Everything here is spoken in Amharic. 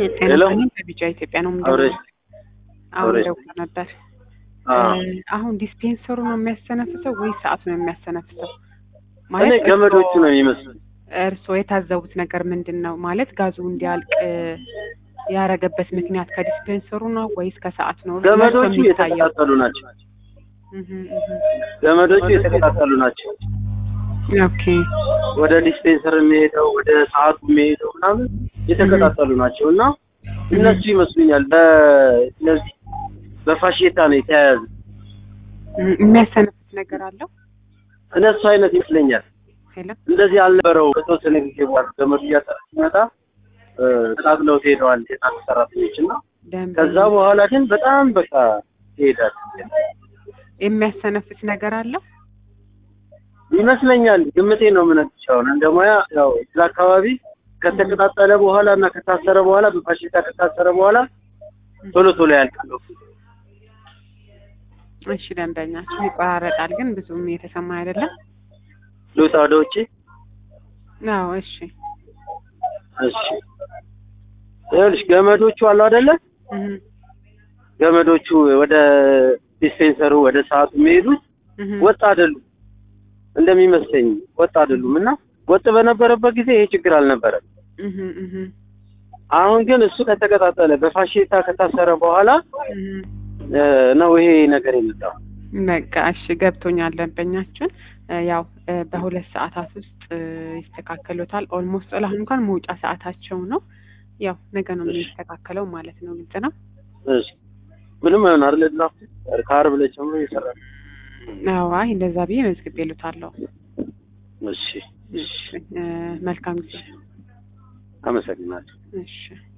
ጤና ሄሎ። ይስጥልኝ ከቢጫ ኢትዮጵያ ነው አብረሽ የምደውለው። አሁን አብረሽ። ደውሎ ነበር። አዎ። እ፣ አሁን ዲስፔንሰሩ ነው የሚያስተነፍሰው ወይ ሰዓቱ ነው የሚያስተነፍሰው? እኔ ገመዶቹ ነው የሚመስሉኝ። እርስዎ የታዘቡት ነገር ምንድን ነው? ማለት ጋዙ እንዲያልቅ ያረገበት ምክንያት ከዲስፔንሰሩ ነው ወይስ ከሰዓት ነው? ገመዶቹ ለእርስዎ የሚታየው? የተቀጣጠሉ ናቸው። እህ፣ እህ። ገመዶቹ የተቀጣጠሉ ናቸው። ኦኬ ወደ ዲስፔንሰር የሚሄደው ወደ ሰዓቱ የሚሄደው ምናምን የተቀጣጠሉ ናቸው እና እነሱ ይመስሉኛል በእነዚህ በፋሽታ ነው የተያያዙ እህ፣ የሚያስተነፍስ ነገር አለው? እነሱ አይነት ይመስለኛል። ሄሎ እንደዚህ አልነበረው። በተወሰነ ጊዜ በኋላ ገመዱ እያጠረ ሲመጣ እ፣ ቃጥለው ሄደዋል የጣት ሰራተኞች እና ደንብ ከዛ በኋላ ግን በጣም በቃ ይሄዳል የሚያስተነፍስ ነገር አለው? ይመስለኛል። ግምቴ ነው የምነግርሽ። አሁን እንደ ሙያ ያው እዛ አካባቢ ከተቀጣጠለ በኋላ እና ከታሰረ በኋላ በፋሽታ ከታሰረ በኋላ ቶሎ ቶሎ ያልቃል። እሺ ደንበኛችን ይቆራረጣል፣ ግን ብዙም የተሰማ አይደለም። ልውጣ ወደ ውጭ። አዎ እሺ እሺ ይኸውልሽ ገመዶቹ አሉ አይደለ? እህ፣ ገመዶቹ ወደ ዲስፔንሰሩ ወደ ሰዓቱ የሚሄዱት እህ። ወጥ አይደሉም እንደሚመስለኝ ወጥ አይደሉም። እና ወጥ በነበረበት ጊዜ ይሄ ችግር አልነበረም። እህ፣ እህ፣ አሁን ግን እሱ ከተቀጣጠለ በፋሽታ ከታሰረ በኋላ እህ። እ፣ ነው ይሄ ነገር የመጣው። በቃ እሺ ገብቶኛል። ደንበኛችን እ፣ ያው እ፣ በሁለት ሰዓታት ውስጥ እ፣ ይስተካከሉታል። ኦልሞስት አሁን እንኳን መውጫ ሰዓታቸው ነው። ያው ነገ ነው የሚስተካከለው ማለት ነው። ግልጽ ነው። እሺ ምንም አይሆን አይደል? ድራፍት ከዓርብ ዕለት ጀምሮ ይሰራል። አዎ አይ እንደዛ ብዬ መዝግቤ እሉታለሁ። እሺ እሺ እ፣ መልካም ጊዜ። አመሰግናለሁ። እሺ